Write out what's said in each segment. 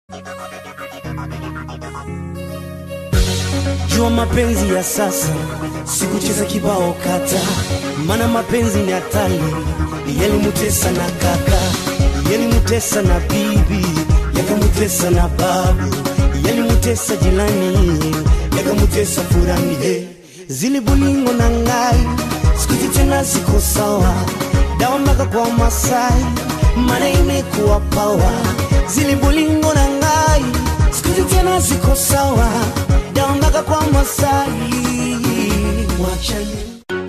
Jua mapenzi ya sasa, sikucheza kibao kata, mana mapenzi ni hatari. Yalimutesa na kaka, yalimutesa na bibi, yakamutesa na babu, yalimutesa jirani, yakamutesa furani. Hey, zili bulingo na ngai, sikuzi tena siko sawa, dawa mpaka kwa Masai, mana imekuwa pawa. Zili bulingo na ngai, sikuzi tena siko sawa, dawa mpaka kwa Masai. Wachani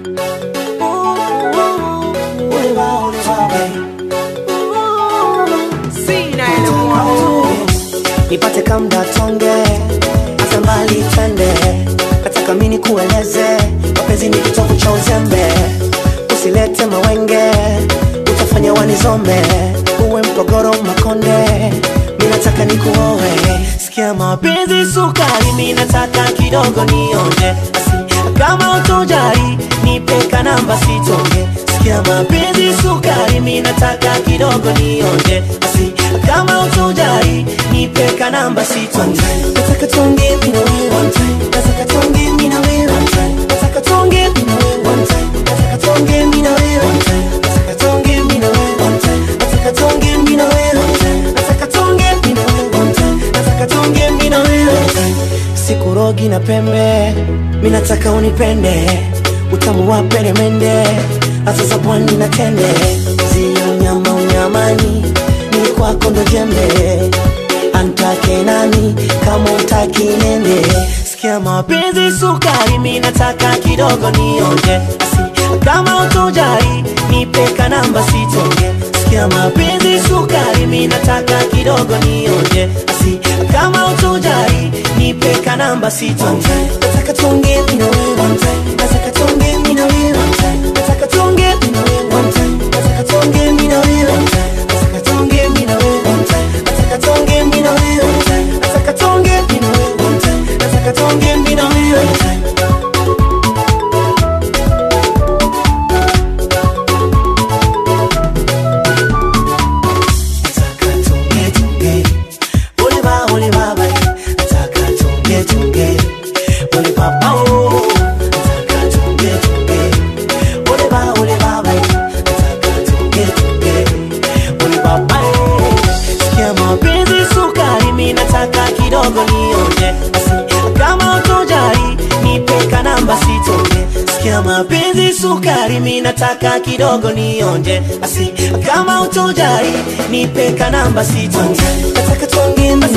nipate kamda tonge hata mbali twende nataka mini kueleze mapenzi ni kitovu cha uzembe usilete mawenge utafanya wanizombe uwe mpogoro makonde mi nataka nikuowe sikia mapenzi sukari mi nataka kidogo nionje asi kama utojari nipeka namba sitonge sikia mapenzi sukari mi nataka kidogo nionje asi kama utojari nipeka namba sitonge nataka tonge mi na wewe one time nataka tonge mi na wewe one time nataka tonge mi na wewe one time nataka tonge mi na wewe one time nataka tonge mi na wewe one time nataka tonge mi na wewe one time nataka tonge mi na wewe one time nataka tonge mi na wewe one time sikurogi na pembe mi nataka unipende utamu wa peremende hata za pwani na tende zio nyama unyamani ni kwako ndo jembe antake nani kama utaki nende sikia mapenzi sukari mi nataka kidogo nionje asi kama utojari nipeka namba sitonge sikia mapenzi sukari mi nataka kidogo nionje asi kama utojari nipeka namba sitonge nataka tonge mi na wewe one time nataka tonge mi na wewe one time nataka tonge mi na wewe one time nataka tonge mi na wewe one time nataka tonge mi na wewe one time nataka tonge mi na wewe one time nataka tonge mi na wewe one time nataka tonge mi na wewe one time nataka tonge tonge ole ba ole ba ba nataka tonge tonge ole ba ba oh nataka tonge tonge ole ba ole ba ba nataka tonge tonge ole ba ba oh sikia mapenzi sukari mi nataka kidogo nionje asi kama utojari nipeka namba sitonge sikia mapenzi sukari mi nataka kidogo nionje asi kama utojari nipeka namba sitonge nataka tonge